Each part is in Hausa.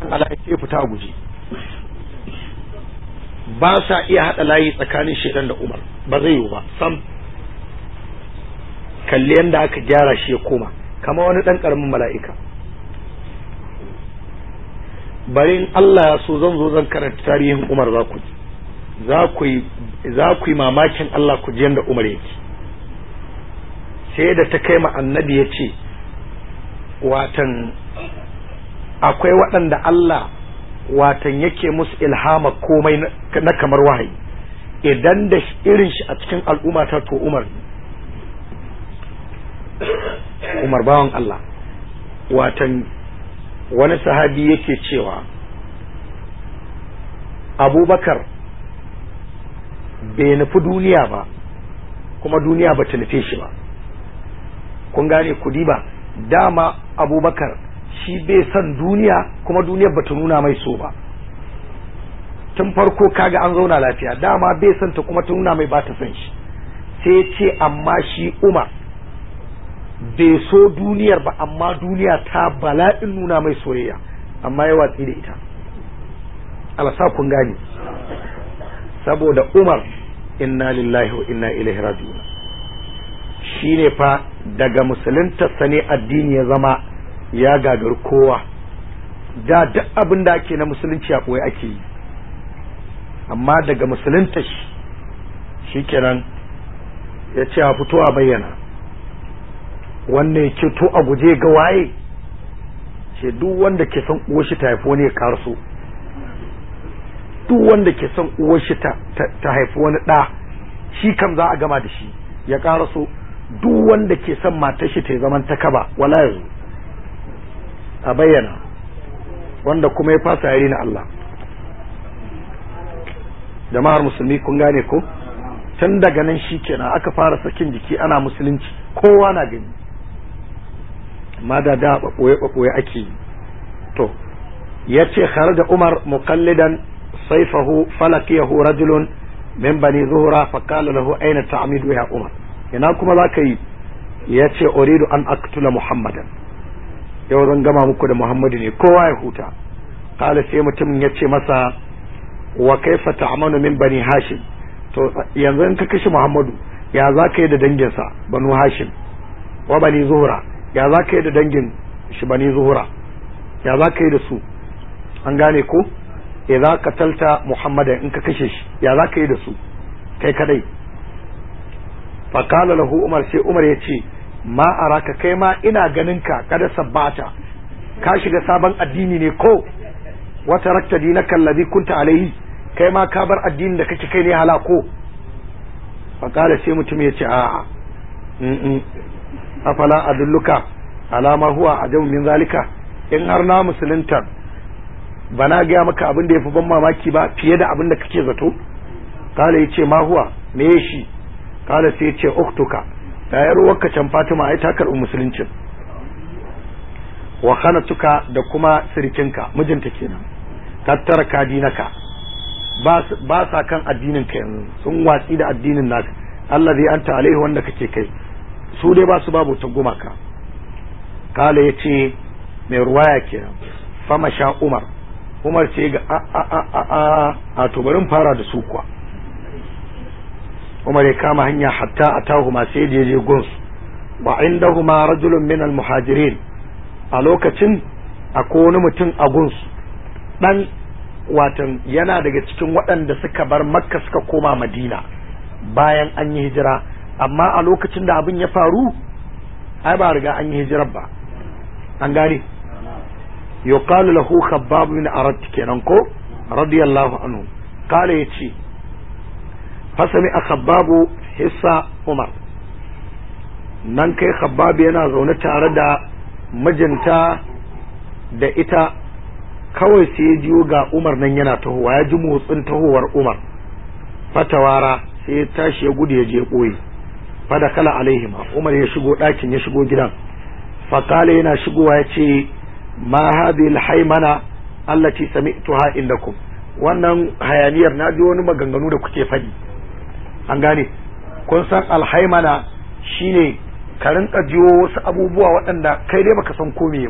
Allah ya ce fita a guje ba sa iya haɗa layi tsakanin shaidan da Umar ba zai yiwu ba sam kalli yadda aka gyara shi ya koma kama wani ɗan ƙaramin mala'ika barin Allah ya so zan zo zan karanta tarihin Umar za ku za ku yi za ku yi mamakin Allah ku ji yadda Umar yake sai da ta kai ma annabi ya ce watan akwai waɗanda Allah watan yake musu ilhama komai na kamar wahayi idan da irin shi a cikin al'umma ta to Umar Umar bawan Allah watan wani sahabi yake cewa abubakar bai nufi duniya ba kuma duniya ba ta nufe shi ba kun gane kudi ba dama abubakar shi bai son duniya kuma duniyar ba ta nuna mai so ba tun farko kaga an zauna lafiya dama bai son ta kuma ta nuna mai ba ta son shi sai ce amma shi umar bai so duniyar ba amma duniya ta bala'in nuna mai soyayya amma ya watsi da ita alasa kun gane saboda umar inna lillahi wa inna ilaihi raji'un shine fa daga musulunta sane addini ya zama ya gagar kowa da duk abin da ake na musulunci a ɓoye ake yi amma daga musulunta shi shikenan ya ce a fito a bayyana wannan ya to a guje ga waye ce duk wanda ke son uwar shi ta haifi wani ya karso duk wanda ke son uwar shi ta haifi wani ɗa shi kam za a gama da shi ya karso duk wanda ke son matar shi ta zaman ta kaba wala yanzu a bayyana wanda kuma ya fasa yari na Allah jama'ar musulmi kun gane ko tun daga nan shi kenan aka fara sakin jiki ana musulunci kowa na gani amma da da ɓaɓɓoye ɓaɓɓoye ake yi to ya ce da umar muqallidan saifahu falakiyahu rajulun min bani zuhura faqala lahu aina ta'midu ya umar ina kuma zaka yi ya ce uridu an aktula muhammadan yau zan gama muku da muhammadu ne kowa ya huta kala sai mutumin ya ce masa wa kaifa ta'manu min bani hashim to yanzu in ka kashe muhammadu ya za ka yi da danginsa banu hashim wa bani zuhura ya za ka yi da dangin shi bani zuhura ya za ka yi da su an gane ko idza qatalta muhammadan in ka kashe shi ya za ka yi da su kai kadai fa qala lahu umar sai umar ya ce ma araka kai ma ina ganin ka kada sabbata ka shiga sabon addini ne ko wata rakta dinaka alladhi kunta alaihi kai ma ka bar addinin da kake kai ne halako fa qala sai mutum ya ce a'a afala adulluka alama huwa ajabu min zalika in har na musulunta ba na gaya maka abin da ya fi ban mamaki ba fiye da abin da kake zato kala ya ce ma huwa me shi kala sai ya ce uktuka yayar wakka can fatima ai ta karɓi musuluncin wa khanatuka da kuma sirikinka mijinta kenan tattara ka dinaka ba sa kan addinin ka yanzu sun watsi da addinin naka Allah zai anta alaihi wanda kake kai su dai ba su babu ta gumaka kala ya ce mai ruwaya kenan fama sha umar umar ce ga a a a a a a to bari fara da su kuwa umar ya kama hanya hatta a tahuma sai da je guns wa indahuma rajulun min muhajirin a lokacin akwai wani mutum a guns dan watan yana daga cikin waɗanda suka bar makka suka koma madina bayan an yi hijira amma a lokacin da abin ya faru ai ba riga an yi hijirar ba an gane yuqalu lahu khabbab min arat kenan ko radiyallahu anhu kale yace fasami a khabbabu hissa umar nan kai khabbab yana zaune tare da mijinta da ita kawai sai ya jiyo ga umar nan yana tahowa ya ji motsin tahowar umar fatawara sai ya tashi ya gudu ya je ɓoye fada kala alaihima umar ya shigo ɗakin ya shigo gidan fakala yana shigowa ya ce ma hadhihi alhaymana allati sami'tuha indakum wannan hayaniyar na ji wani maganganu da kuke faɗi an gane kun san alhaimana shine ka rinka jiwo wasu abubuwa waɗanda kai dai baka san ko ba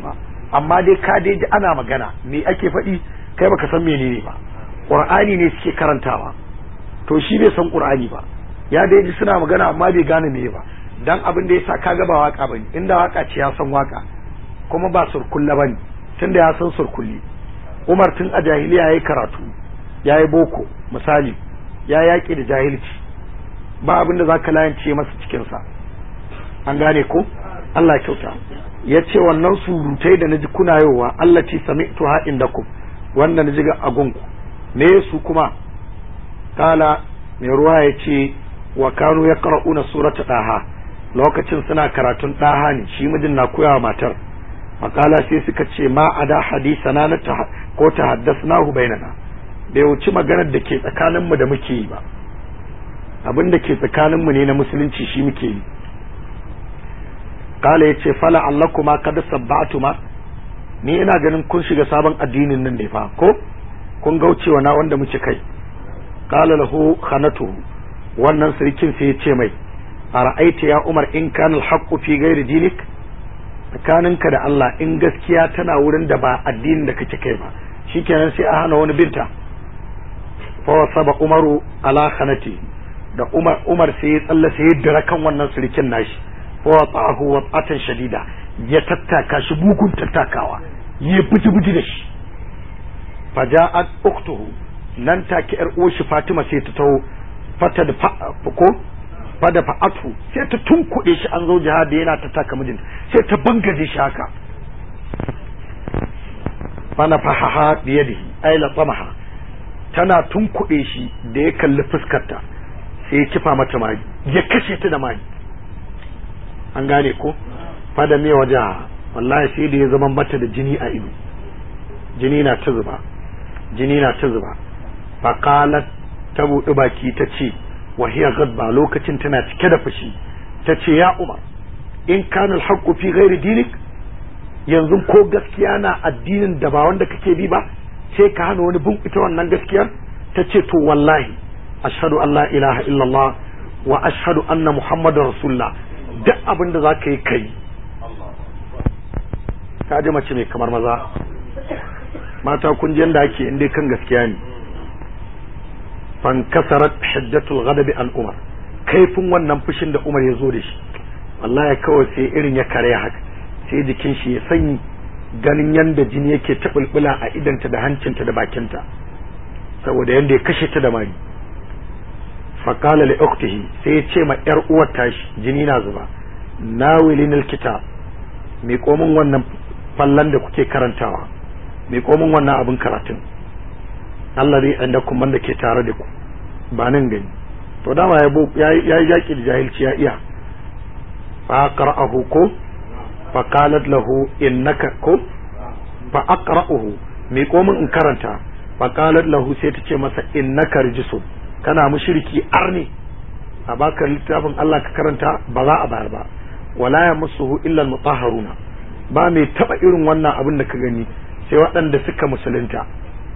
amma dai ka dai ji ana magana me ake faɗi kai baka san menene ba qur'ani ne suke karantawa to shi bai san qur'ani ba ya dai ji suna magana amma bai gane me ba dan abin da yasa kaga ba waka bane inda waka ce ya san waka kuma ba surkulla bane tunda ya san surkulli Umar tun a jahiliya yayi karatu yayi boko misali ya yaki da jahilci ba abin da zaka layance masa cikin sa an gane ko Allah kyauta ya ce wannan surutai da naji kuna yowa Allah ce sami'tu ha indakum wanda naji ga agunku me su kuma kala mai ruwa ya ce wa kanu ya qara'una surata daha lokacin suna karatun daha ne shi mijin na koyawa matar makala sai suka ce ma ada hadisana na ko ta haddasnahu bainana bai wuci maganar da ke tsakaninmu da muke yi ba abin da ke tsakaninmu ne na musulunci shi muke yi kala yace fala allakuma kad sabbatuma ni ina ganin kun shiga sabon addinin nan ne fa ko kun gaucewa na wanda muke kai kala lahu khanatu wannan sirkin sai yace mai ara'aita ya umar in kana alhaqqu fi ghairi dinik tsakaninka da Allah in gaskiya tana wurin da ba addinin da kake kai ba shikenan sai a hana wani binta fa wasaba umaru ala khanati da umar umar sai ya tsalla sai ya dira kan wannan sirkin nashi وطعه وطعة شديدة يتتاكا شبوك تتاكاوا يبتي بتي دش فجاءت أخته nan take ‘yar uwarshi Fatima sai ta taho fata da ko fada fa'atu sai ta tunkuɗe shi an zo jihadi yana ta taka mijin sai ta bangaje shi haka fana fahaha biyadihi ay la tamaha tana tunkuɗe shi da ya kalli fuskarta sai ya kifa mata magi ya kashe ta da magi an gane ko fada mai waje wallahi sai da ya zama mata da jini a ido jini na ta zuba jini na ta zuba faqalat ta buɗi baki ta ce wa hiya gadba lokacin tana cike da fushi ta ce ya umar in kana alhaqqu fi ghairi dinik yanzu ko gaskiya na addinin da ba wanda kake bi ba sai ka hana wani bin ita wannan gaskiyar ta ce to wallahi ashhadu an la ilaha illallah wa ashhadu anna muhammadar rasulullah duk abin da za ka yi kai ka ji mace mai kamar maza mata kun ji yadda ake inda kan gaskiya ne fankasarat hajjatul ghadabi an umar kaifin wannan fushin da umar ya zo da shi wallahi kawai sai irin ya kare haka sai jikin shi ya sanyi ganin yadda jini yake ta bulbula a idanta da hancinta da bakinta saboda yadda ya kashe ta da mari faƙala li uktihi sai ya ce ma yar uwar tashi jini na zuba nawilin alkitab mai komin wannan fallan da kuke karantawa mai komin wannan abin karatun Allah dai inda kuma da ke tare da ku ba nan gani to dama ya ya yaki da jahilci ya iya fa qara'ahu ko fa qalat lahu innaka ko fa aqra'uhu mai komin in karanta fa qalat lahu sai ta ce masa innaka rijisun kana mushriki arni a baka littafin Allah ka karanta ba za a bayar ba wala ya musuhu illa mutahharuna ba mai taba irin wannan abin da ka gani sai waɗanda suka musulunta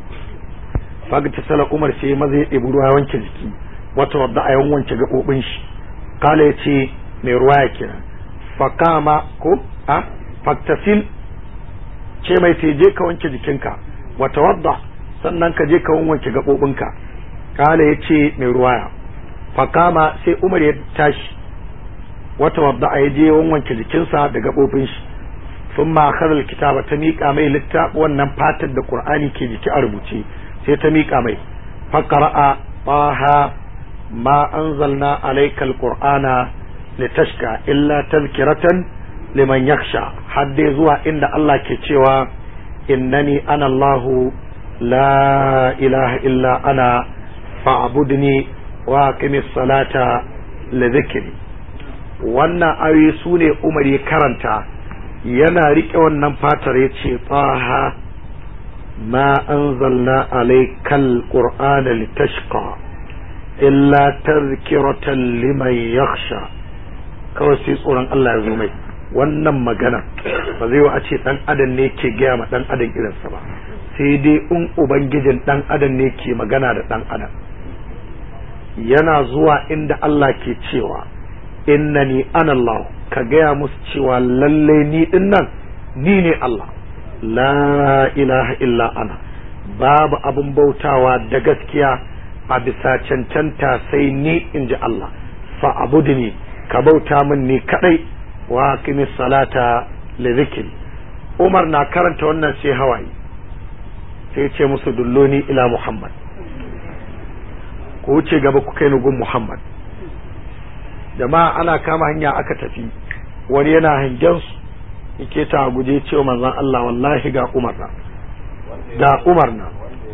faga ta sala umar sai maza ya ɗebi ruwa wanke jiki wata wadda a yawan wanke gaɓoɓin shi kala ya ce mai ruwa ya kira fakama ko a faktasil ce mai je ka wanke jikinka wata wadda sannan ka je ka wanke gaɓoɓinka kala ya ce mai ruwaya fakama sai umar ya tashi wata wadda a yaje wanke jikinsa da gaɓoɓin shi sun ma karar kitaba ta miƙa mai littafi wannan fatar da ƙur'ani ke jiki a rubuce sai ta miƙa mai fakara'a taha ma anzalna alayka alqur'ana litashka illa tazkiratan liman yakhsha har dai zuwa inda Allah ke cewa innani ana Allahu la ilaha illa ana fa'budni wa aqimis salata li dhikri wannan ayoyi su ne Umar ya karanta yana rike wannan fatar ya ce taha ma anzalna alaykal qur'ana litashqa illa tazkiratan liman yakhsha kawai sai tsoron Allah ya zo mai wannan magana ba zai wa a ce dan adam ne ke gaya ma dan adam irinsa ba sai dai in ubangijin dan adam ne ke magana da dan adam yana zuwa inda Allah ke cewa innani ana Allah ka gaya musu cewa lalle ni din nan ni ne Allah la ilaha illa ana babu abin bautawa da gaskiya a bisa cancanta sai ni in ji Allah fa abudni ka bauta min ni kadai wa aqimi salata li dhikri Umar na karanta wannan sai hawaye sai ce musu dulloni ila Muhammad ku wuce gaba ku kai gun Muhammad jama'a ana kama hanya aka tafi wani yana hangen su yake ta guje cewa manzon Allah wallahi ga Umar na ga Umar na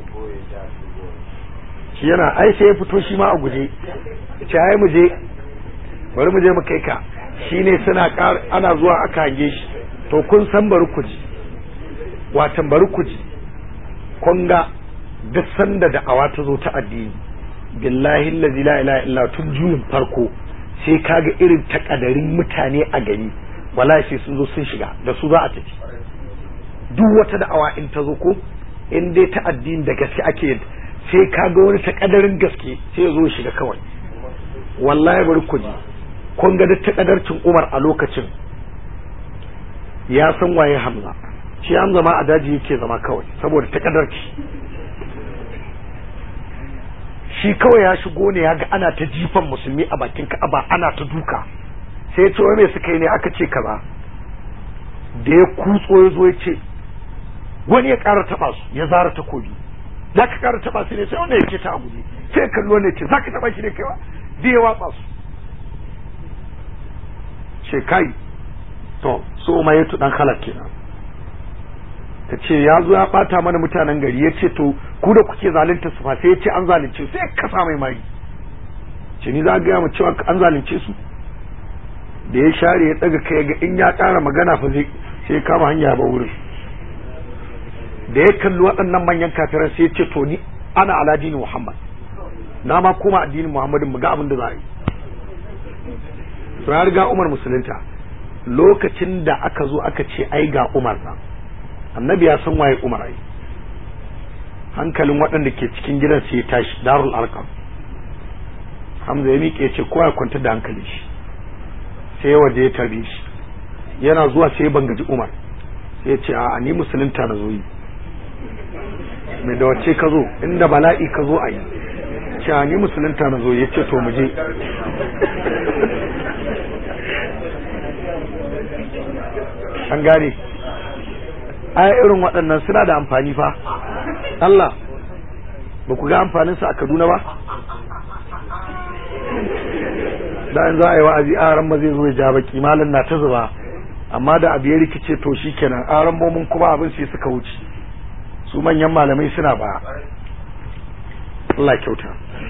shi yana ai sai ya fito shi ma a guje ce ai mu je bari mu je mu kai ka shine suna ana zuwa aka hange shi to kun san bari ku ji watan bari ku ji kun ga duk sanda da awa ta zo ta addini billahi allazi la ilaha illa tun juyin farko sai kaga irin takadarin mutane a gari wala sai sun zo sun shiga da su za a tafi duk wata da'awa in ta zo ko in dai ta addini da gaske ake sai kaga wani takadarin gaske sai ya zo shiga kawai wallahi bari ku ji kun ga da takadarcin Umar a lokacin ya san waye Hamza shi Hamza ma a daji yake zama kawai saboda takadarci shi kawai ya shigo ne ya ga ana ta jifan musulmi a bakin ka'aba ana ta duka sai ya ce wai me suka yi ne aka ce kaza da ya kutso ya zo ya ce wani ya ƙara taɓa su ya zara takobi za ka ƙara taɓa su ne sai wanda ya ce ta a guje sai ya kallo ne ce za ka taɓa shi ne kaiwa da ya watsa su ce kai to so ma ya dan halak kenan ta ce ya zo ya bata mana mutanen gari ya ce to ku da kuke zalunta su fa sai ya ce an zalunce su ya kasa mai mari ce ni za a gaya mu cewa an zalunce su da ya share ya daga kai ga in ya ƙara magana fa zai sai kama hanya ba wurin da ya kalli waɗannan manyan kafiran sai ya ce to ni ana ala dini muhammad na ma koma addinin muhammadin mu ga abin da za a yi ya riga umar musulunta lokacin da aka zo aka ce ai ga umar nan annabi ya san waye umar ai hankalin waɗanda ke cikin gidan sai ya tashi darul arqam hamza ya miƙe ce kowa ya kwanta da hankali shi sai ya waje ya tarbe shi yana zuwa sai ya bangaji umar sai ya ce a ni musulunta na zo yi mai da wacce ka zo inda bala'i ka zo a yi ce ni musulunta na zo ya ce to mu je an gane ai irin waɗannan suna da amfani fa Allah ba ku ga amfanin su a Kaduna ba da in za a yi wa'azi aran ba zai zo ya ja baki malam na ta zuba amma da abu ya rikice to shikenan aran bomin kuma abin sai suka wuce su manyan malamai suna ba Allah kyauta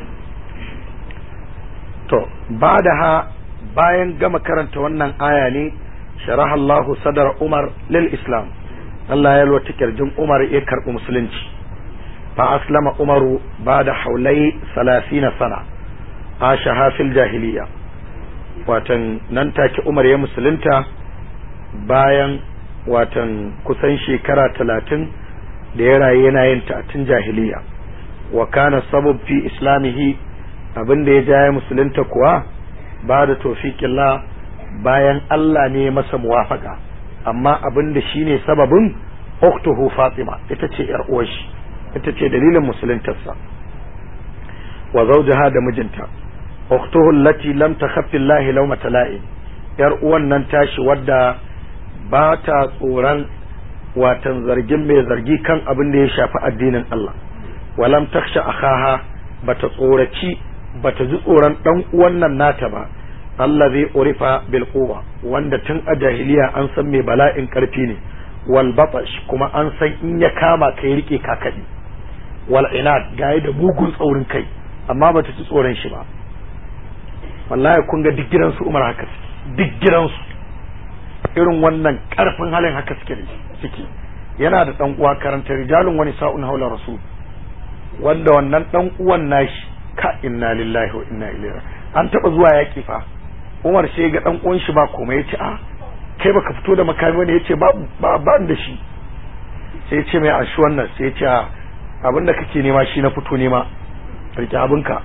to ba da ha bayan gama karanta wannan aya ne sharaha Allahu sadar Umar lil Islam Allah ya lwata kirjin Umar ya karɓi musulunci fa aslama Umaru ba da haulai salasina sana asha hafil jahiliya watan nan take Umar ya musulunta bayan watan kusan shekara talatin da ya rayu yana yin ta'atin jahiliya wa kana sabab fi islamihi abin da ya ja ya musulunta kuwa ba da tofiƙillah bayan Allah ne masa muwafaka amma abin da shi ne sababin uktuhu fatima ita ce yar uwashi ita ce dalilin musuluntarsa wa zawjaha da mijinta uktuhu allati lam takhaffi Allah lawma tala'i yar uwan nan tashi wadda ba ta tsoron watan zargin mai zargi kan abin da ya shafi addinin Allah walam taksha akhaha bata tsoraci bata ji tsoron dan uwan nan nata ba Allah zai urifa bil quwa wanda tun a jahiliya an san mai bala'in karfi ne wal batash kuma an san in ya kama kai rike kakadi wal inad gaye da mugun tsaurin kai amma bata ci tsoron shi ba wallahi kun ga duk gidansu Umar haka duk gidansu irin wannan karfin halin haka suke suke yana da dan uwa karanta rijalun wani sa'un haula rasul wanda wannan dan uwan nashi ka inna lillahi wa inna ilaihi an taba zuwa yaki fa Umar sai ga dan uwan shi ba komai yace a kai baka fito da makami wani yace ba ba ba da shi sai yace mai ashi wannan sai yace abinda kake nema shi na fito nema rike abinka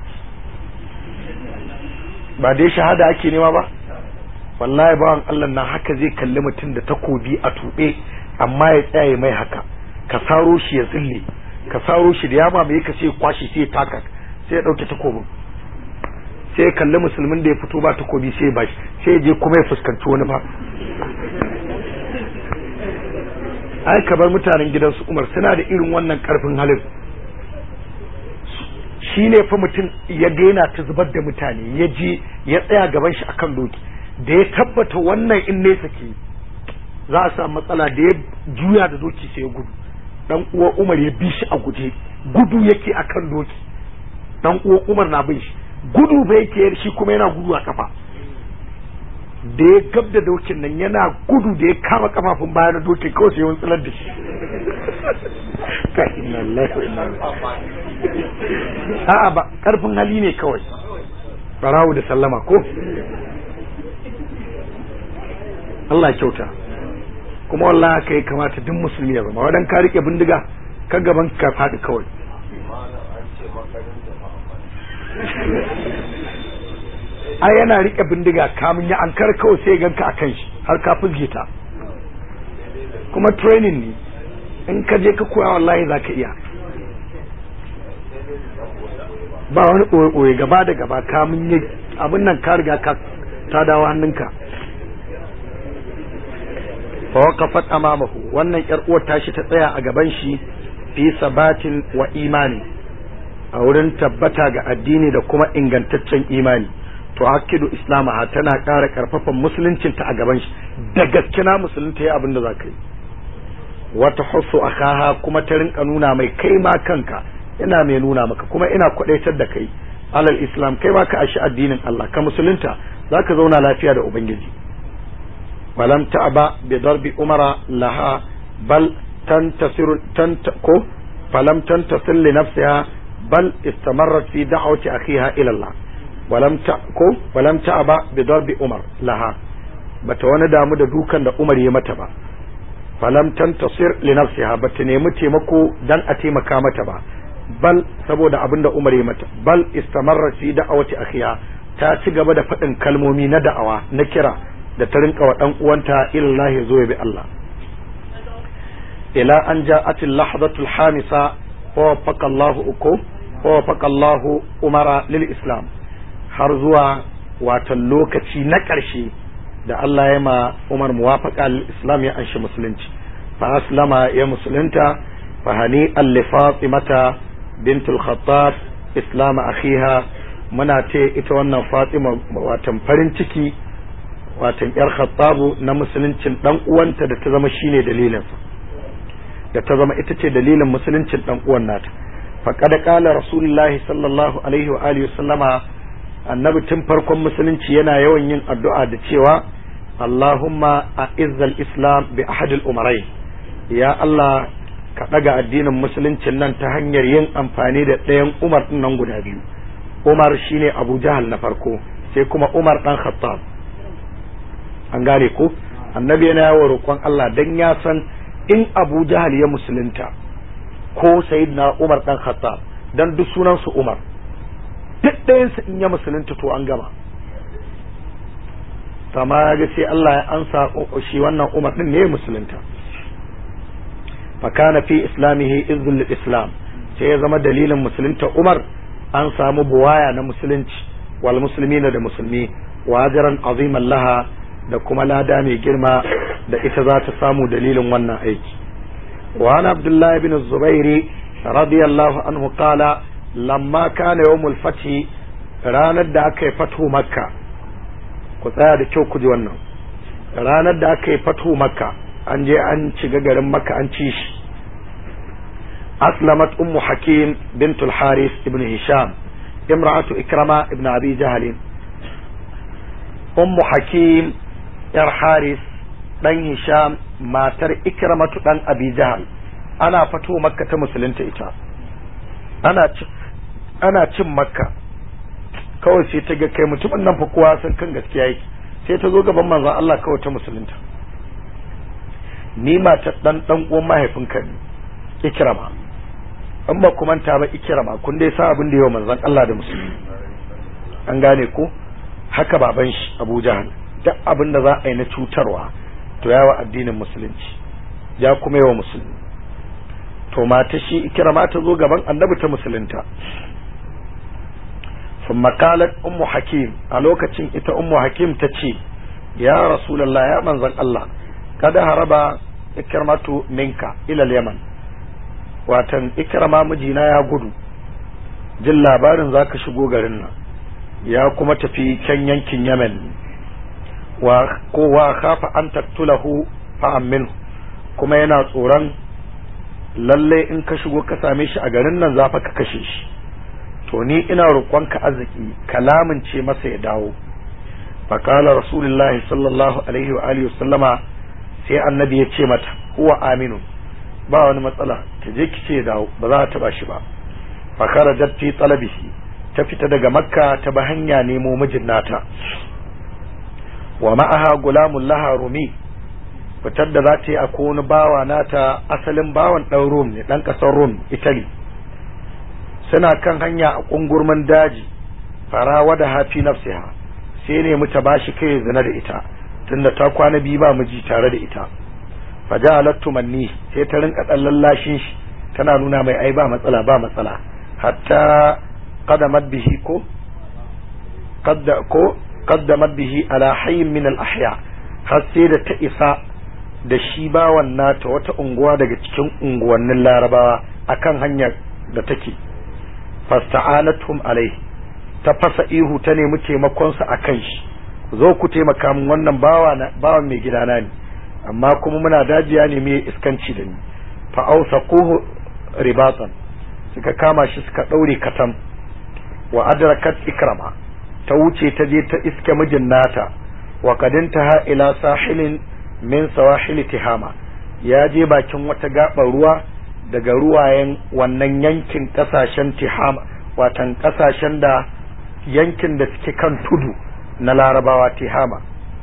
ba dai shahada ake nema ba wallahi bawan Allah na haka zai kalli mutum da takobi a tuɓe amma ya tsaya mai haka ka saro shi ya zille ka saro shi da yama mai ka sai kwashi sai taka sai ya dauke takobin sai ya kalli musulmin da ya fito ba takobi sai ya bashi sai ya je kuma ya fuskanci wani ba ai ka bar mutanen gidansu umar suna da irin wannan karfin halin shi ne fa mutum ya gaina ta zubar da mutane ya je ya tsaya gaban shi akan doki da ya tabbata wannan in nesa ke za a samu matsala da ya juya da doki sai ya gudu dan uwa umar ya bi shi a guje gudu yake akan doki dan uwa umar na bin shi gudu bai yake shi kuma yana gudu a kafa da ya gab da dokin nan yana gudu da ya kama kafafun baya na dokin kawai sai wani tsilar da shi a'a ba karfin hali ne kawai barawo da sallama ko Allah kyauta kuma wallahi haka ya kamata duk musulmi ya zama wadan ka rike bindiga ka gaban ka faɗi kawai ai yana rike bindiga kamun ya ankar kawai sai ganka akan shi har ka fuzge ta kuma training ne in ka je ka koya wallahi za ka iya ba wani ɓoye gaba da gaba kamun yi abin nan ka riga ka ta dawo hannunka fa waqafat amamahu wannan yar uwar tashi ta tsaya a gaban shi fi sabatin wa imani a wurin tabbata ga addini da kuma ingantaccen imani to hakidu islamaha tana ƙara ƙarfafan musuluncinta a gaban shi da gaske na musulunta ya abin da za ka yi wata husu akaha kuma ta rinka nuna mai kai ma kanka ina mai nuna maka kuma ina kwadaitar da kai alal islam kai ma ka ashi addinin Allah ka musulunta zaka zauna lafiya da ubangiji walam ta'ba bi darbi umara laha bal tantasiru ko falam tantasir li nafsiha bal istamarrat fi da'wati akhiha ila Allah walam ta ko walam ta'ba bi darbi umar laha bata wani damu da dukan da Umar ya mata ba falam tantasir li nafsiha bata nemi taimako dan a taimaka mata ba bal saboda abinda Umar ya mata bal istamarra fi da'awati akhiha ta ci gaba da faɗin kalmomi na da'awa na kira da ta rinka wa dan uwanta illahi zo ya bi Allah ila an ja'at al-lahdatu al-hamisa wa wafaqa Allah uku wa wafaqa Allah Umara lil Islam har zuwa watan lokaci na ƙarshe da Allah ya ma Umar muwafaqa al-Islam ya anshi musulunci fa aslama ya musulunta fa hani al-Fatimata bint al-Khattab islam akhiha muna ce ita wannan Fatima watan farin ciki watan yar Khattabu na musuluncin dan uwanta da ta zama shine dalilin da ta zama ita ce dalilin musuluncin dan uwan nata faqad qala rasulullahi sallallahu alaihi wa alihi sallama annabi tun farkon musulunci yana yawan yin addu'a da cewa Allahumma a'izzal islam bi ahadil umarai ya Allah ka ɗaga addinin musuluncin nan ta hanyar yin amfani da ɗayan umar ɗin nan guda biyu umar shine abu jahal na farko sai kuma umar ɗan khattab an gane ko annabi yana yawo roƙon Allah dan ya san in abu jahal ya musulunta ko sayyidina umar ɗan khattab dan duk sunansu umar duk ɗayansu in ya musulunta to an gama kama ya ga sai Allah ya ansa shi wannan umar ɗin ne ya musulunta fakana fi islamihi izul islam sai ya zama dalilin musulunta umar an samu buwaya na musulunci wal muslimina da musulmi wajaran aziman laha da kuma lada mai girma da ita za ta samu dalilin wannan aiki wa an abdullahi bin zubairi radiyallahu anhu qala lamma kana yawmul fathi ranar da aka yi fatu makka ku tsaya da kyau ku ji wannan ranar da aka yi fatu makka an je an shiga garin makka an ci shi أسلمت أم حكيم بنت الحارث ابن هشام امرأة إكرمة ابن أبي جهل أم حكيم ير حارث ɗan Hisham matar Ikramatu ɗan Abi Jahal ana fito Makka ta musulunta ita ana ana cin Makka kawai sai ta ga kai mutumin nan fa kowa san kan gaskiya yake sai ta zo gaban manzon Allah kawai ta musulunta ni matar dan dan uwan mahaifinka ne Ikrama in ba ku manta ba ikirama kun dai sa abin da yau manzon Allah da musulmi an gane ko haka baban shi Abu Jahal duk abin da za a yi na cutarwa to yawa addinin musulunci ya kuma yawa musulmi to mata shi ikirama ta zo gaban annabi ta musulunta ثم قالت أم حكيم ألوكة إتا أم حكيم تشي يا رسول الله يا من ذن الله قد هرب إكرمة منك إلى اليمن watan ikrama mijina ya gudu jin labarin za ka shigo garin nan ya kuma tafi can yankin yemen wa kowa kafa an taktulahu fa'ammin kuma yana tsoron lalle in ka shigo ka same shi a garin nan za fa ka kashe shi to ni ina roƙonka arziki kalamin ce masa ya dawo faƙala rasulullahi sallallahu alaihi wa alihi sallama sai annabi ya ce mata huwa aminu ba wani matsala ta je ki ce ya dawo ba za ta taba shi ba fakara jatti talabihi ta fita daga makka ta ba hanya nemo mijin nata wa ma'aha gulamun laha rumi fitar da za ta yi a wani bawa nata asalin bawan ɗan rum ne ɗan ƙasar rum italy suna kan hanya a ƙungurmin daji farawa da hafi nafsiha sai ne mu ta bashi kai zina da ita tunda ta kwana biyu ba miji tare da ita fajalat tumanni sai ta rinka dan lallashin shi tana nuna mai ai ba matsala ba matsala hatta qadamat bihi ko qadda ko qaddamat bihi ala hayyin min al ahya har sai da ta isa da shi bawan nata wata unguwa daga cikin unguwannin larabawa akan hanyar da take fasta'anatum alai ta fasa ihu ta nemi taimakon sa akan shi zo ku taimaka min wannan bawa na bawan mai gidana ne amma kuma muna dajiya ne mai iskanci da ni fa awsaquhu ribatan suka kama shi suka daure katam wa adrakat ikrama ta wuce ta je ta iske mijin nata wa kadintaha ila sahilin min sawahil tihama ya je bakin wata gaɓar ruwa daga ruwayen wannan yankin kasashen tihama watan kasashen da yankin da suke kan tudu na larabawa tihama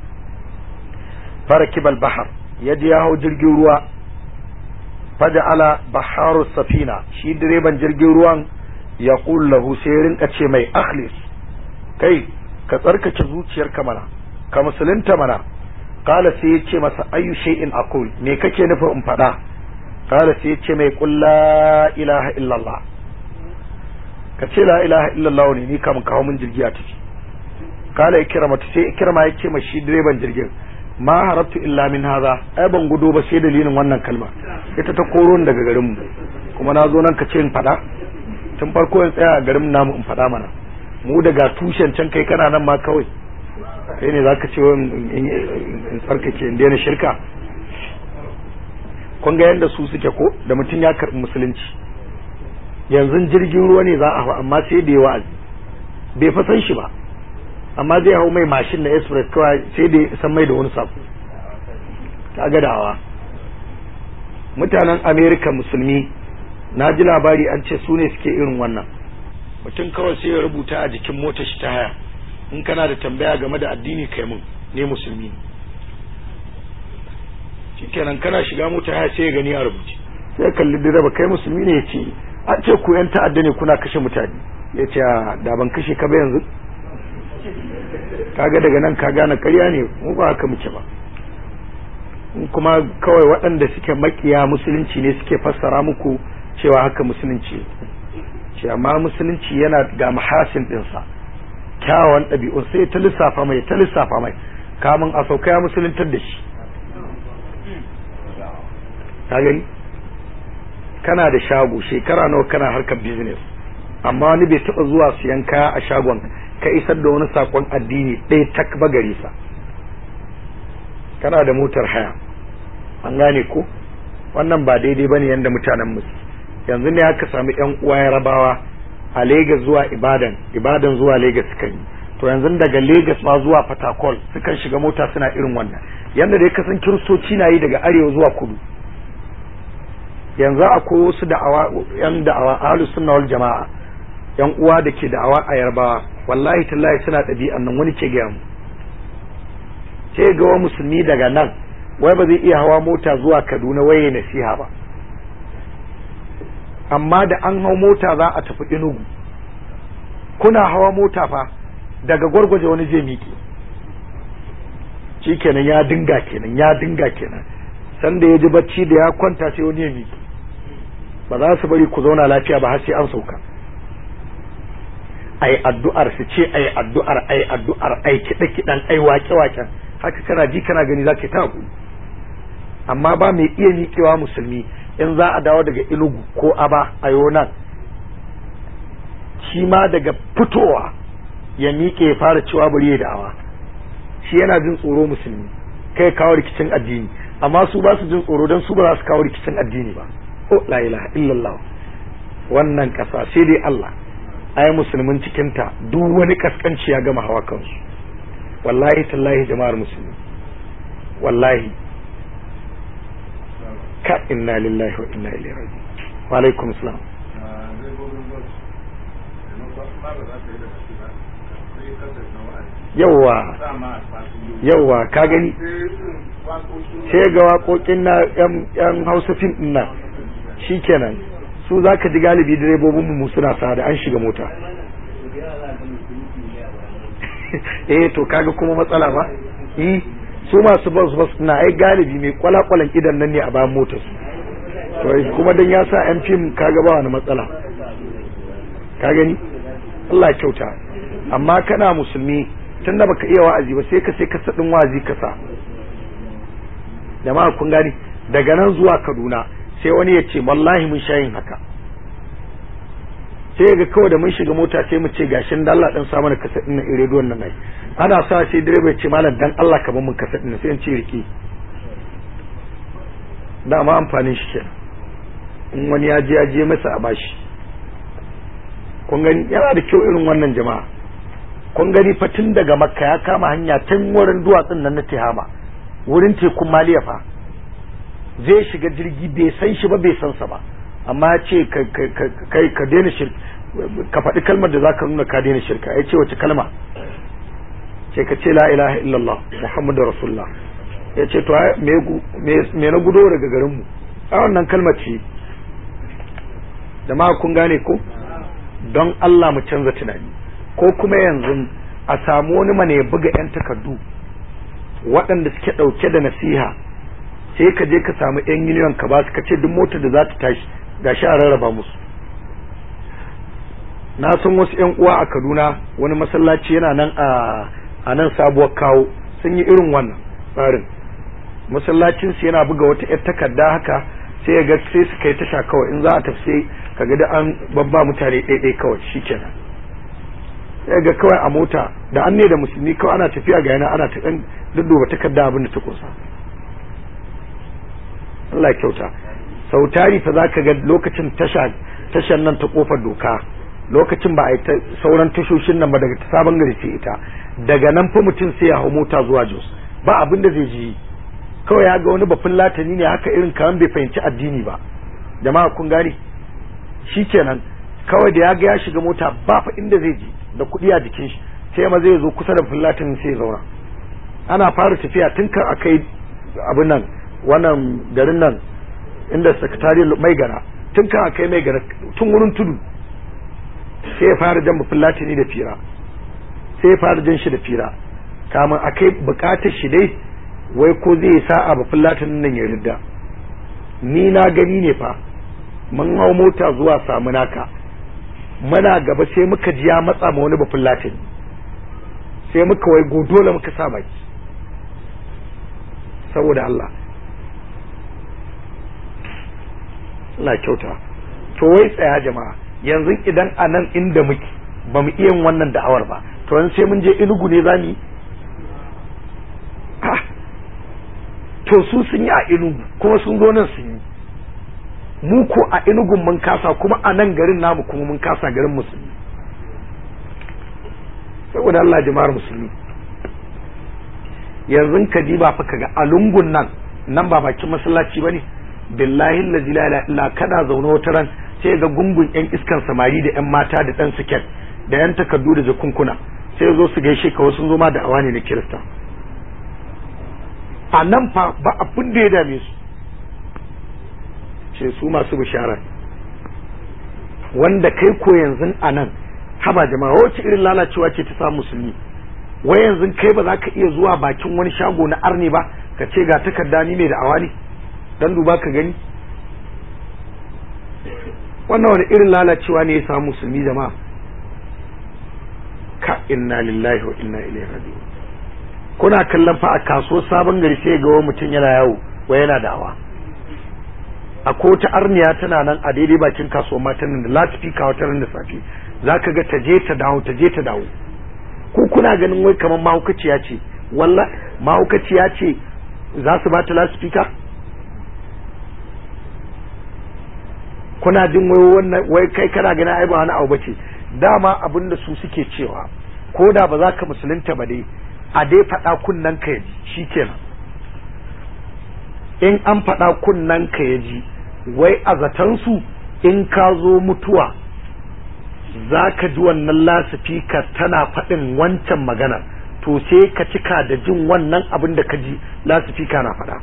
farakibal bahar ya je ya hau jirgin ruwa ala baharu safina shi direban jirgin ruwan ya lahu sai rinka ce mai akhlis kai ka tsarkake zuciyarka mana ka musulunta mana kala sai ya ce masa ayu shay'in aqul me kake nufin in faɗa kala sai ya ce mai qul la ilaha illallah ka ce la ilaha illallah ne ni kam kawo min jirgi a tafi kala ikrama sai ikrama ya ce ma shi direban jirgin ma harabtu illa min haza ai ban gudo ba sai dalilin wannan kalma ita ta koro daga garin mu kuma na zo nan ka ce in faɗa tun farko in tsaya a garin namu in faɗa mana mu daga tushen can kai kana nan ma kawai kai ne zaka ce in tsarkake in daina shirka kun ga yadda su suke ko da mutum ya karɓi musulunci yanzu jirgin ruwa ne za a hau amma sai da ya wa'azi bai fa san shi ba amma zai hau mai mashin na express kawai sai da san mai da wani sako ta gadawa mutanen america musulmi na ji labari an ce su ne suke irin wannan mutum kawai sai ya rubuta a jikin motar shi ta haya in kana da tambaya game da addini kai mun ne musulmi ne shikenan kana shiga mota haya sai ya gani a rubuce sai ya kalli direba kai musulmi ne ya ce an ce ku yan ta'adda ne kuna kashe mutane ya ce da ban kashe ka ba yanzu kaga daga nan ka gane karya ne mu ba haka muke ba kuma kawai waɗanda suke makiya musulunci ne suke fassara muku cewa haka musulunci ce amma musulunci yana ga mahasin ɗinsa kyawawan ɗabi'un sai ta lissafa mai ta lissafa mai kamun a sauka ya musuluntar da shi ka gani kana da shago shekara nawa kana harkar business amma wani bai taɓa zuwa siyan kaya a shagon ka isar da wani sakon addini ɗaya tak bagare sa kana da motar haya an gane ko wannan ba daidai bane yanda mutanen musu yanzu ne aka sami yan uwa yarabawa a Legas zuwa Ibadan Ibadan zuwa Legas suka yi to yanzu daga Legas ma zuwa Fatakol sukan shiga mota suna irin wannan yanda dai kasan kiristoci na yi daga arewa zuwa kudu yanzu akwai wasu da'awa yan da'awa ahlus sunna wal jama'a yan uwa da ke da'awa a yarbawa wallahi tallahi suna ɗabi'an nan wani ke gaya mu sai ga wa musulmi daga nan wai ba zai iya hawa mota zuwa kaduna waye nasiha ba amma da an hau mota za a tafi inugu kuna hawa mota fa daga gwargwaje wani zai miƙe shi kenan ya dinga kenan ya dinga kenan sanda ya ji bacci da ya kwanta sai wani ya miki ba za su bari ku zauna lafiya ba har sai an sauka ai addu'ar su ce ai addu'ar ai addu'ar ai kiɗa kiɗan ai wake waken haka kana ji kana gani za ka ta hakuri amma ba mai iya miƙewa musulmi in za a dawo daga ilugu ko aba a nan shi ma daga fitowa ya miƙe ya fara cewa bari ya da'awa shi yana jin tsoro musulmi kai kawo rikicin addini amma su ba su jin tsoro don su ba za su kawo rikicin addini ba oh la ilaha illallah wannan ƙasa sai dai Allah ai musulmin cikinta duk wani kaskanci ya gama hawa kansu wallahi tallahi jama'ar musulmi wallahi ka inna lillahi wa inna ilaihi raji'un wa alaikum salam yawwa yawwa ka gani sai ga waƙoƙin na yan hausa fim din nan shikenan su za ka ji galibi direbobin mu suna sa da an shiga mota eh to kaga kuma matsala ba eh su masu bus bus na ai galibi mai kwalakwalan idan nan ne a bayan motar su to kuma dan ya sa yan fim kaga ba wani matsala ka gani Allah kyauta amma kana musulmi tunda baka iya wa'azi ba sai ka sai ka sadin wa'azi ka sa jama'a kun gani daga nan zuwa Kaduna sai wani ya ce wallahi mun sha yin haka sai ga kawai da mun shiga mota sai mu ce gashin da Allah dan sa mana kasa din nan rediyon nan ai ana sa sai direba ya ce malam dan Allah ka bar mun kasa din sai in ce riki dama amfanin shi kenan in wani ya je ya je masa a bashi kun gani yana da kyau irin wannan jama'a kun gani fa tun daga makka ya kama hanya tun wurin duwatsun nan na tihama wurin tekun maliya fa zai shiga jirgi bai san shi ba bai san sa ba amma ya ce kai ka daina shirka ka faɗi kalmar da zaka nuna ka daina shirka ya ce wace kalma ce ka ce la ilaha illallah muhammadu rasulullah ya ce to me na gudo daga garinmu a wannan kalmar ce da ma kun gane ko don Allah mu canza tunani ko kuma yanzu a samu wani mana ya buga 'yan takardu waɗanda suke ɗauke da nasiha sai ka je ka samu 'yan miliyan ka ba su ka ce duk motar da za ta tashi ga shi a rarraba musu na san wasu 'yan uwa a kaduna wani masallaci yana nan a nan sabuwar kawo sun yi irin wannan tsarin masallacinsu yana buga wata 'yar takarda haka sai ya ga sai su kai tasha kawai in za a tafi sai kaga da an babba mutane ɗaiɗai kawai shikenan sai ga kawai a mota da an ne da musulmi kawai ana tafiya ga yana ana ta ɗan dudduba takarda abin da ta kusa Allah kyauta sau tari fa za ka ga lokacin tasha tashan nan ta kofar doka lokacin ba a yi sauran tashoshin nan ba daga ta sabon gari ce ita daga nan fa mutum sai ya hau mota zuwa jos ba abin da zai ji kawai ya ga wani bafin latani ne haka irin kaman bai fahimci addini ba jama'a kun gane shikenan kawai da ya ga ya shiga mota ba fa inda zai je da kuɗi a jikin shi sai ma zai zo kusa da filatin sai ya zauna ana fara tafiya tun kan akai abin nan wannan garin nan inda sakatari mai gara tun kan akai mai gara tun wurin tudu sai ya fara jan filatini da fira sai ya fara jan shi da fira kamun akai bukatar shi dai wai ko zai sa'a ba filatin nan ya ridda ni na gani ne fa mun hau mota zuwa samu naka muna gaba sai muka ji ya matsa ma wani bafin latin sai muka wai dole muka sa baki saboda Allah Allah kyauta to wai tsaya jama'a yanzu idan a nan inda muke ba mu iya wannan da'awar ba to yanzu sai mun je inugu ne za mu yi to su sun yi a inugu kuma sun zo nan sun yi mu ko a inugun mun kasa kuma a nan garin namu kuma mun kasa garin musulmi saboda Allah jama'ar musulmi yanzu ka ji ba fa kaga a lungun nan nan ba bakin masallaci bane billahi allazi la ilaha illa kana zaune wata ran sai ga gungun yan iskan samari da yan mata da dan siket da yan takardu da jakunkuna sai zo su gaishe ka wasu zo ma da awani na kirista a nan fa ba abin da ya dame su ce su masu bishara wanda kai ko yanzu a nan haba jama'a wacce irin lalacewa ce ta samu musulmi wai yanzu kai ba za ka iya zuwa bakin wani shago na arni ba ka ce ga takarda ni mai da awani dan duba ka gani wannan wani irin lalacewa ne ya samu musulmi jama'a ka inna lillahi wa inna ilaihi raji'un kuna kallon fa a kaso sabon gari sai ga wani mutum yana yawo wa yana dawa a ko ta arniya tana nan a daidai bakin kasuwar matan da latifika wata ran da safe zaka ga ta je ta dawo ta je ta dawo ko kuna ganin wai kamar mahaukaciya ce walla mahaukaciya ce za su ba ta latifika kuna jin wai wannan wai kai kana ganin ai ba wani abu bace dama abin da su suke cewa ko da ba za ka musulunta ba dai a dai faɗa kunnan ka yaji shikenan in an faɗa kunnan ka yaji wai a zaton su in ka zo mutuwa za ka ji wannan lasifika tana faɗin wancan magana to sai ka cika da jin wannan abin da ka ji lasifika na faɗa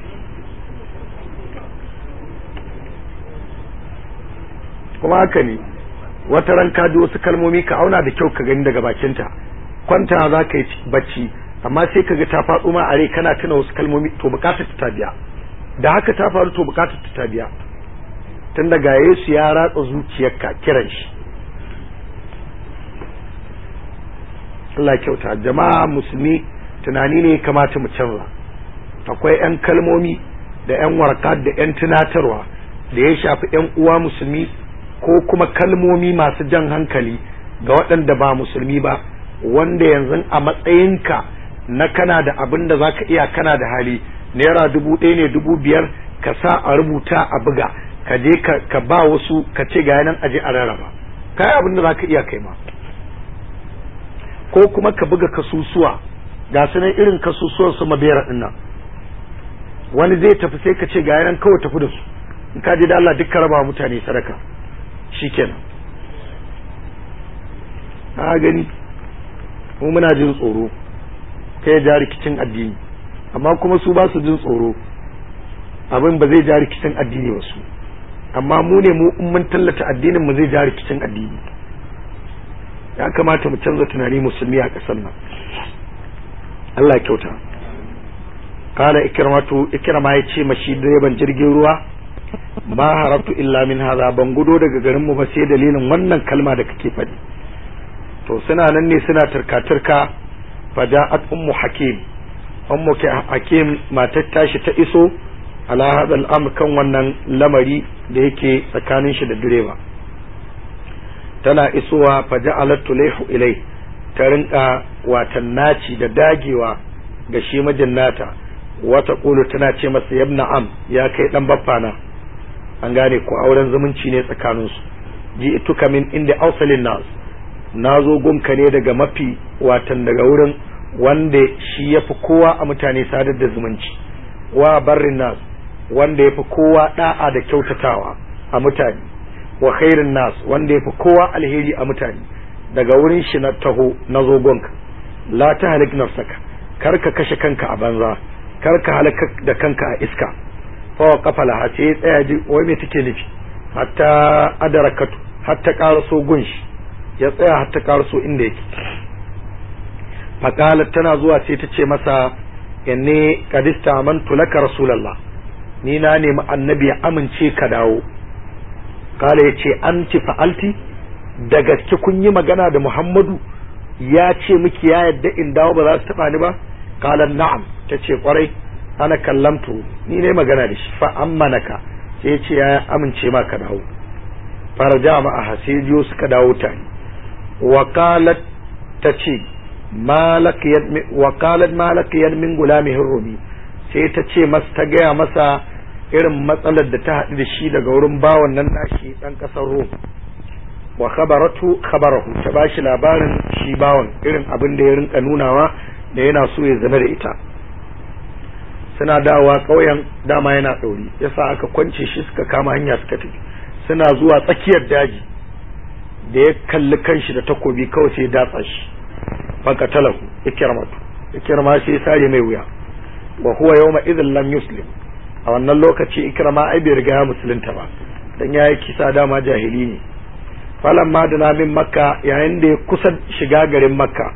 kuma haka ne wata ran ka ji wasu kalmomi ka auna da kyau ka gani daga bakinta kwanta za ka yi bacci amma sai ka ga ta faɗo ma a rai kana tuna wasu kalmomi to bukatar ta biya da haka ta faru to bukatar ta biya tun daga Yesu ya ratsa zuciyarka kiran shi Allah kyauta jama'a musulmi tunani ne kamata mu canza akwai 'yan kalmomi da 'yan warka da 'yan tunatarwa da ya shafi 'yan uwa musulmi ko kuma kalmomi masu jan hankali ga waɗanda ba musulmi ba wanda yanzu a matsayinka na kana da abin da za ka iya kana da hali naira dubu ɗaya ne dubu biyar ka sa a rubuta a buga ka je ka ba wasu ka ce ga yanan aje a rarraba kai abin da za ka iya kai ma ko kuma ka buga kasusuwa ga su nan irin kasusuwan su mabera ɗin nan wani zai tafi sai ka ce ga yanan kawai tafi da su in ka je da Allah duk ka raba mutane sadaka shikenan na gani mu muna jin tsoro kai ja rikicin addini amma kuma su ba su jin tsoro abin ba zai ja rikicin addini ba su amma mu ne mu in mun tallata addinin mu zai ja rikicin addini ya kamata mu canza tunani musulmi a ƙasar nan Allah kyauta kala ikramatu ikrama ya ce mashi direban jirgin ruwa ma harabtu illa min hadha ban gudo daga garin mu ba sai dalilin wannan kalma da kake faɗi to suna nan ne suna turka-turka faja'at ummu hakim ummu hakim matar tashi ta iso ala hadal amr kan wannan lamari da yake tsakanin shi da direba tana isowa faja'alat tulayhu ilai ta rinka watan naci da dagewa ga shi mijin nata wata kulu tana ce masa yabna am ya kai dan baffana an gane ko auren zumunci ne tsakaninsu ji ituka min inda ausalin nas na zo gunka ne daga mafi watan daga wurin wanda shi ya fi kowa a mutane sadar da zumunci wa barrin nas wanda ya fi kowa da'a da kyautatawa a mutane wa khairin nas wanda ya fi kowa alheri a mutane daga wurin shi na taho na zo gunka la ta halik nafsaka kar ka kashe kanka a banza kar ka halaka da kanka a iska fa kafala ha sai tsaya ji wai me take nufi hatta adarakatu hatta karaso gunshi ya tsaya har ta karso inda yake faƙalar tana zuwa sai ta ce masa yanne kadista amantu laka rasulallah ni na nemi annabi ya amince ka dawo kala ya ce an ci fa'alti da gaske kun yi magana da muhammadu ya ce miki ya yadda in dawo ba za su taɓa ni ba kala na'am ta ce kwarai ana kallamtu ni ne magana da shi fa ammanaka sai ya ce ya amince ma ka dawo farja ma a hasijiyo suka dawo tare wakalat ta ce wakalat malakiyar min gulamihin rumi sai ta ce masa ta gaya masa irin matsalar da ta haɗu da shi daga wurin bawan nan nashi ɗan ƙasar rom wa khabaratu khabarahu ta ba shi labarin shi bawan irin abin da ya rinka nunawa da yana so ya zama da ita suna dawa ƙauyen dama yana ɗauri yasa aka kwance shi suka kama hanya suka tafi suna zuwa tsakiyar daji da ya kalli kanshi da takobi kawai sai ya datsa shi faka talahu ikirmatu ikirma sai ya sare mai wuya wa huwa yawma idhin lam yuslim a wannan lokaci ikrama ai bai riga ya musulunta ba dan yayi kisa dama jahili ne falan ma da min makka yayin da ya kusa shiga garin makka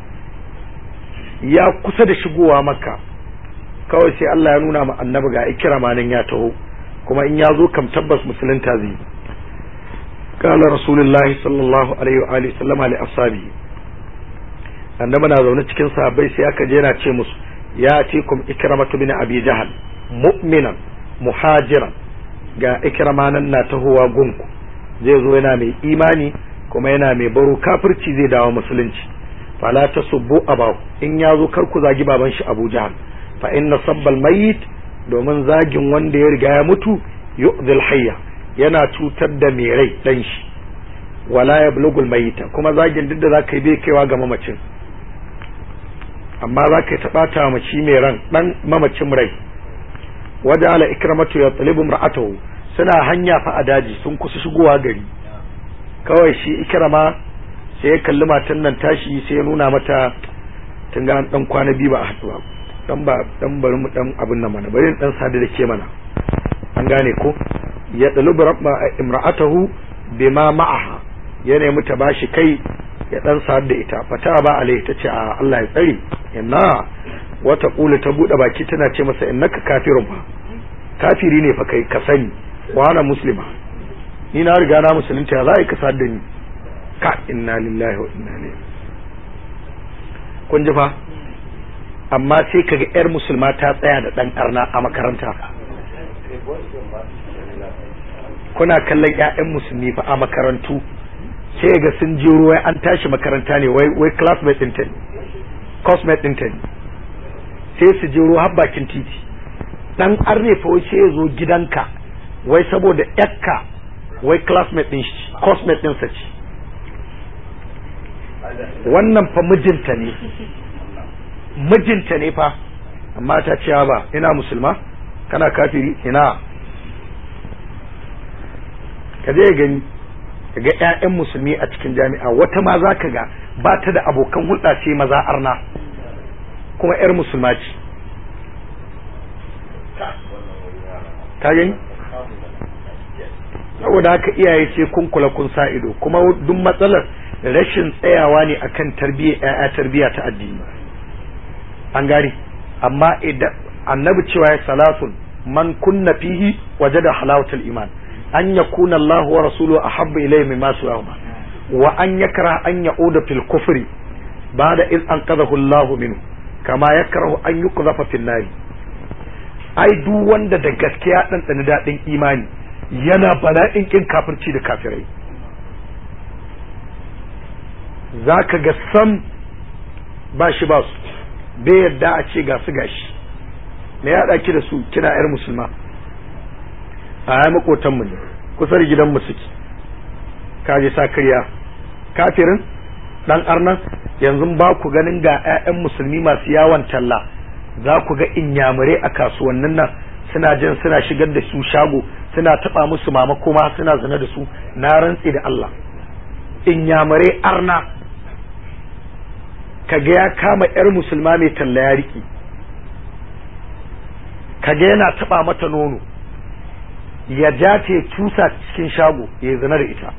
ya kusa da shigowa makka kawai sai Allah ya nuna ma annabi ga ikrama nan ya taho kuma in ya zo kam tabbas musulunta zai قال رسول الله صلى الله عليه وآله وسلم لأصحابه annabi na zaune cikin sahabbai sai aka je yana ce musu ya atikum ikramatu bin abi jahal mu'minan muhajiran ga ikrama nan na tahowa gunku zai zo yana mai imani kuma yana mai baro kafirci zai dawo musulunci fala tasubbu abahu in ya zo kar ku zagi baban shi abu jahal fa inna sabbal mayyit domin zagin wanda ya riga ya mutu yu'dhil hayya yana cutar da mai rai dan shi wala yablugul mayyita kuma zagin duk da zaka yi bai kaiwa ga mamacin amma za ka taɓata mace mai ran ɗan mamacin rai waje ala ikramatu ya talibu ra'atahu suna hanya fa a daji sun kusa shigowa gari kawai shi ikrama sai ya kalli matan nan tashi sai ya nuna mata tun ga dan kwana biyu ba a haɗu ba dan ba dan bari mu dan abin nan mana bari dan sadu da ke mana an gane ko ya talibu imra'atahu bima ma'aha ya nemi ta bashi kai ya dan sa'ad da ita fata ba alai ta ce a Allah ya tsare inna wata kula ta bude baki tana ce masa innaka kafirun fa kafiri ne fa kai ka sani wa ana muslima ni na riga na musulunta ya za ka sa'ad da ni ka inna lillahi wa inna ilaihi kun ji fa amma sai kaga yar musulma ta tsaya da dan arna a makaranta kuna kallon ƴaƴan musulmi fa a makarantu sai ga sun je ruwa an tashi makaranta ne wai wai classmate ɗinta ne cosmate ɗinta ne sai su je ruwa har bakin titi dan arne fa wai sai ya zo gidanka wai saboda yakka wai classmate ɗin shi cosmate ɗinsa ce wannan fa mijinta ne mijinta ne fa amma ta ce ba ina musulma kana kafiri ina ka je gani ka ga 'ya'yan musulmi a cikin jami'a wata ma za ka ga ba ta da abokan hulɗa ce maza arna kuma 'yar musulma ce ka gani saboda haka iyaye ce kun kula kun sa ido kuma duk matsalar rashin tsayawa ne akan tarbiyyar 'ya'ya tarbiyya ta addini an gari amma idan annabi cewa ya salasun man kunna fihi wajada halawatul iman an yakuna Allah wa rasuluhu ahabba ilayhi mimma siwahuma wa an yakra an ya'uda fil kufri ba'da iz anqadhahu Allah minhu kama yakrahu an yuqdhafa fil nar ai duk wanda da gaskiya dan tsani dadin imani yana bala'in kin kafirci da kafirai zaka ga sam ba shi ba su bai yadda a ce ga su gashi me ya ki da su kina yar musulma a ya makotanmu ne kusa da gidanmu suke kaje sa karya kafirin dan arnan yanzu ba ku ganin ga 'ya'yan musulmi masu yawon talla za ku ga inyamurai a kasuwannin nan suna jin suna shigar da su shago suna taba musu mama kuma suna zina da su na rantsi da Allah inyamurai arna kaga ya kama 'yar musulma mai talla ya riki kaga yana taba mata nono ya ja ta ya cusa cikin shago ya zina da ita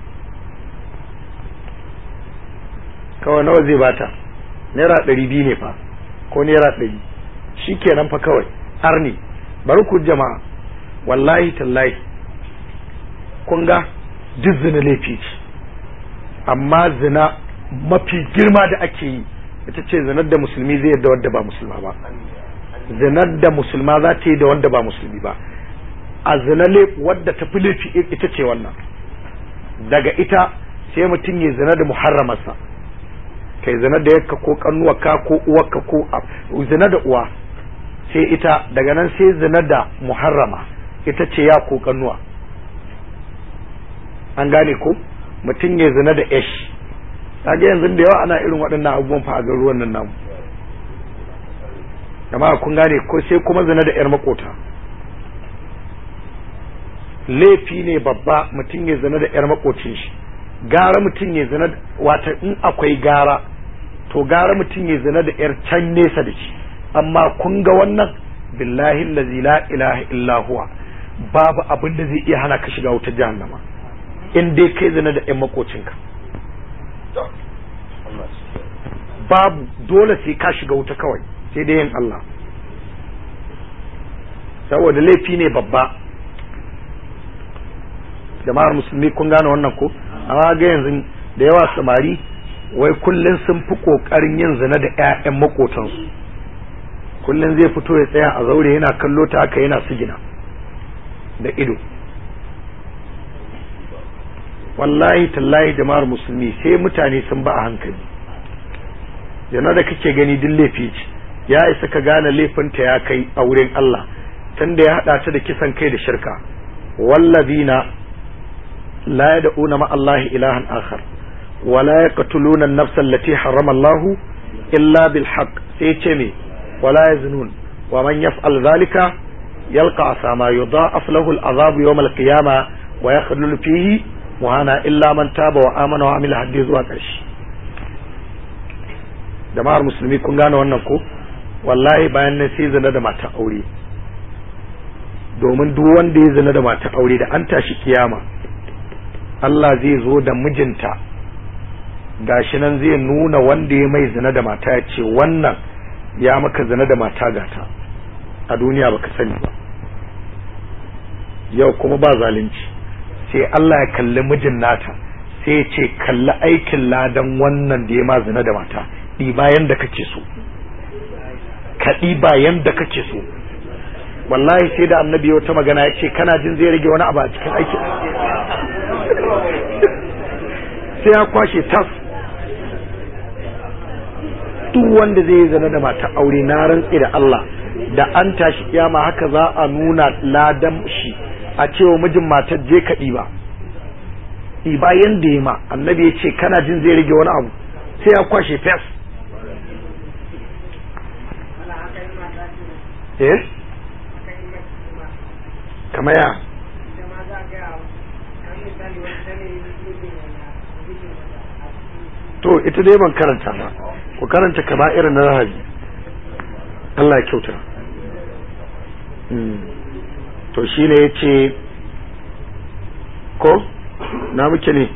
kawai nawa zai bata naira ɗari biyu ne fa ko naira ɗari shi kenan fa kawai har ne bari ku jama'a wallahi tallahi kun ga duk zina laifi ce amma zina mafi girma da ake yi ita ce zinar da musulmi zai yadda wadda ba musulma ba zinar da musulma za ta yi da wanda ba musulmi ba a zinale wadda ta fi laifi ita ce wannan daga ita sai mutum ya zina da muharramarsa kai zina da yakka ko kannuwarka ko uwarka ko zina da uwa sai ita daga nan sai zina da muharrama ita ce ya ko kannuwa an gane ko mutum ya zina da yash kaga yanzu da yawa ana irin waɗannan abubuwan fa a garuruwan nan namu amma kun gane ko sai kuma zina da yar makota laifi ne babba mutum ya zina da yar makocin shi gara mutum ya zina wata in akwai gara to gara mutum ya zina da yar can nesa da shi amma kun ga wannan billahi allazi la ilaha illa huwa babu abin da zai iya hana ka shiga wutar jahannama in dai kai zina da yan makocinka babu dole sai ka shiga wuta kawai sai dai yin Allah saboda laifi ne babba jama'ar musulmi kun gane wannan ko amma ga yanzu da yawa samari wai kullun sun fi kokarin yin zina da ƴaƴan makotansu kullun zai fito ya tsaya a zaure yana kallo ta haka yana sigina da ido wallahi tallahi jama'ar musulmi sai mutane sun ba a hankali yana da kake gani duk laifi ce ya isa ka gane laifinta ya kai a wurin Allah tunda ya hada ta da kisan kai da shirka wallazina la yad'una ma Allah ilahan akhar wa la yaqtuluna an-nafs allati harrama Allah illa bil haqq sai ce me wala yaznun wa man yaf'al dhalika yalqa asama yudha'af lahu al-'adhab yawm al-qiyamah wa yakhlul fihi muhana illa man taba wa amana wa amila haddi zuwa ƙarshe jama'ar musulmi kun gane wannan ko wallahi bayan nan sai zina da mata aure domin duk wanda ya zina da mata aure da an tashi kiyama Allah zai zo da mijinta gashi nan zai nuna wanda ya mai zina da mata ya ce wannan ya maka zina da mata gata a duniya baka sani ba yau kuma ba zalunci sai Allah ya kalli mijin nata sai ya ce kalli aikin ladan wannan da ya ma zina da mata ɗiba yanda kake so ka ɗiba yanda kake so wallahi sai da annabi ya wata magana ya ce kana jin zai rage wani abu a cikin aiki sai ya kwashe tas duk wanda zai zana da mata aure na rantsi da Allah da an tashi kiyama haka za a nuna ladan shi a cewa mijin matar je ka ɗiba ɗiba yanda ya ma annabi ya ce kana jin zai rage wani abu sai ya kwashe fes eh kama ya to ita dai ban karanta ba ku karanta kama irin na rahabi Allah ya kyauta to shi ne ya ce ko na muke ne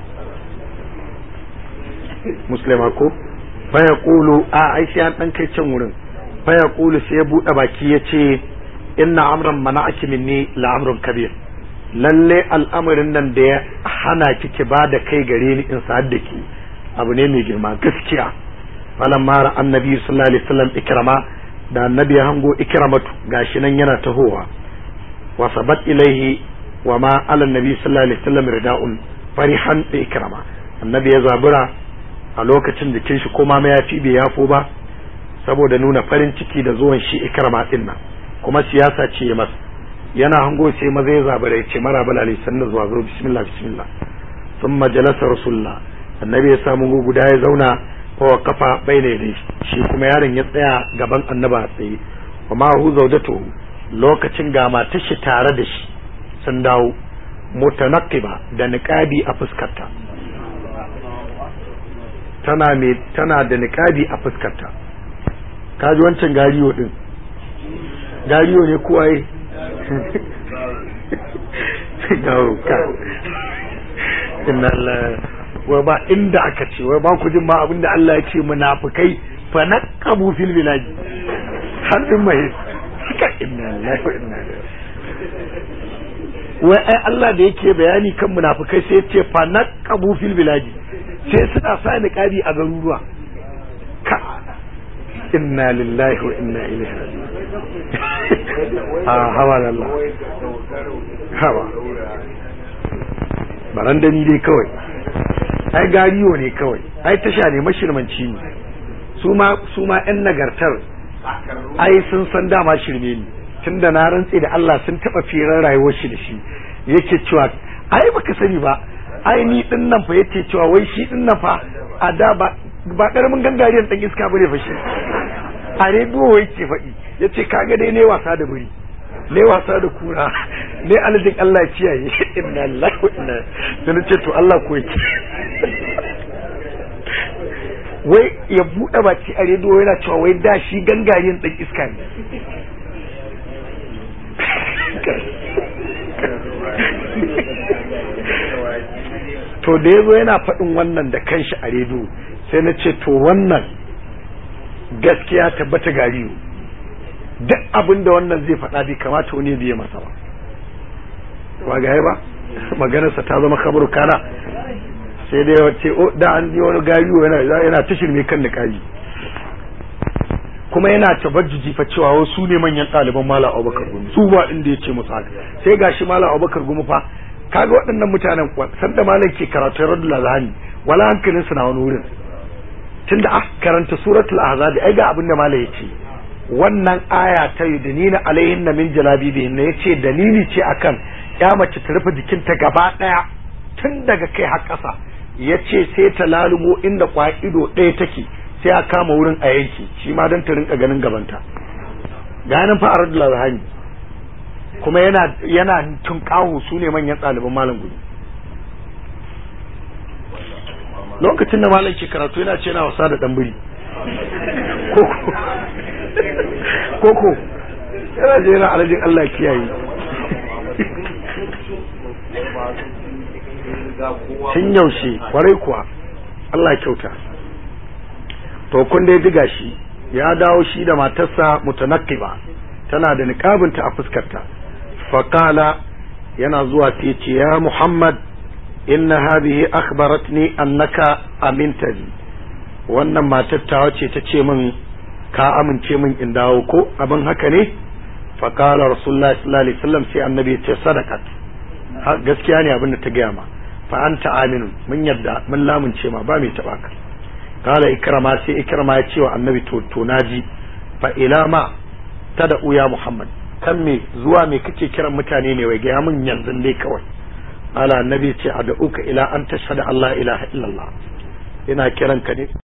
musulma ko faya kulu a aiki an ɗan kai can wurin faya kulu sai ya buɗe baki ya ce inna amran mana ake minni la'amrun kabir lalle al'amarin nan da ya hana kike ba da kai gare ni in sa'ad da ki abu ne mai girma gaskiya falan mara annabi sallallahu alaihi wasallam ikrama da annabi ya hango ikramatu gashi nan yana tahowa wa sabat ilaihi wa ma ala annabi sallallahu alaihi wasallam rida'un farihan bi ikrama annabi ya zabura a lokacin jikin shi kuma ya fi bai yafo ba saboda nuna farin ciki da zuwan shi ikrama din nan kuma siyasa ce ya masa yana hango sai maza ya zabura ya ce mara balali sannan zuwa zo bismillah bismillah thumma jalasa rasulullah annabi ya samu guda ya zauna wa kafa bai ne shi kuma yaron ya tsaya gaban annaba a tsaye wa ma hu zaudatu lokacin ga matar shi tare da shi sun dawo mutanaqiba da niqabi a fuskarta tana me tana da niqabi a fuskarta kaji wancan gariyo din gariyo ne ko ai gawo ka inna Allah wai ba inda aka ce wai ba ku jin ma abinda Allah ya ce munafikai fa naqabu fil bilad har din mai haka inna lillahi wa inna ilaihi wai ai Allah da yake bayani kan munafikai sai ya ce fa naqabu fil bilad sai suna sa niqabi a garuruwa ka inna lillahi wa inna ilaihi raji'un a hawa Allah hawa barandani dai kawai ai gariyo ne kawai ai tasha ne mashirmanci ne su ma su ma yan nagartar ai sun san dama shirme ne tunda na rantse da Allah sun taba firar rayuwar shi da shi yake cewa ai baka sani ba ai ni din nan fa yake cewa wai shi din nan fa a da ba ba karamin gangariyan dan iska bane fa shi a rediyo yake faɗi yace kaga dai ne wasa da buri ne wasa da kura ne aljin Allah kiyaye inna lillahi wa inna sai ce to Allah ko yake wai ya buɗe baki a rediyo yana cewa wai da shi gangariyan dan iska ne to da yazo yana faɗin wannan da kanshi a rediyo sai na ce to wannan gaskiya tabbata gariyo duk abin da wannan zai faɗa bai kamata wani biye masa ba ba ga ba maganarsa ta zama kabaru kana sai dai wace da an yi wani gayu yana yana ta shirme kan niƙabi kuma yana tabajjuji fa cewa wasu ne manyan ɗaliban malam abubakar gumi su ba inda ya ce musu haka sai gashi malam abubakar gumi fa kaga waɗannan mutanen sanda malam ke karatu radul azhani wala hankalin su na wani wurin tunda ah karanta suratul ahzab ai ga abin da malam yace wannan aya ta yudnina alaihin min jalabibihin ne yace dalili ce akan ya mace ta rufe jikinta gaba daya tun daga kai har ƙasa yace sai ta lalubo inda kwa'ido ɗaya take sai a kama wurin a yanki shi ma don ta rinka ganin gabanta ganin fa radul azhani kuma yana yana tunƙahu su ne manyan ɗaliban malam gudu lokacin da malam ke karatu yana ce yana wasa da ɗan biri koko yana je yana alajin Allah kiyaye tun yaushe kwarai kuwa Allah kyauta to kun dai diga shi ya dawo shi da matarsa mutanaqqiba tana da niqabinta a fuskarta faqala yana zuwa sai ce ya Muhammad inna hadhihi akhbaratni annaka amintani wannan matar tawa ce ta ce min ka amince min in dawo ko abin haka ne faqala rasulullahi sallallahu alaihi wasallam sai annabi ya ce sadaqat gaskiya ne abin da ta gaya ma fa anta aminun mun yadda mun lamunce ma ba mai taba ka kala ikrama sai ikrama ya ce wa annabi to to naji fa ila ma tada uya muhammad kan me zuwa me kake kiran mutane ne wai ga mun yanzu dai kawai ala annabi ce ad'uka ila an tashhadu allah ilaha illallah ina kiran ka ne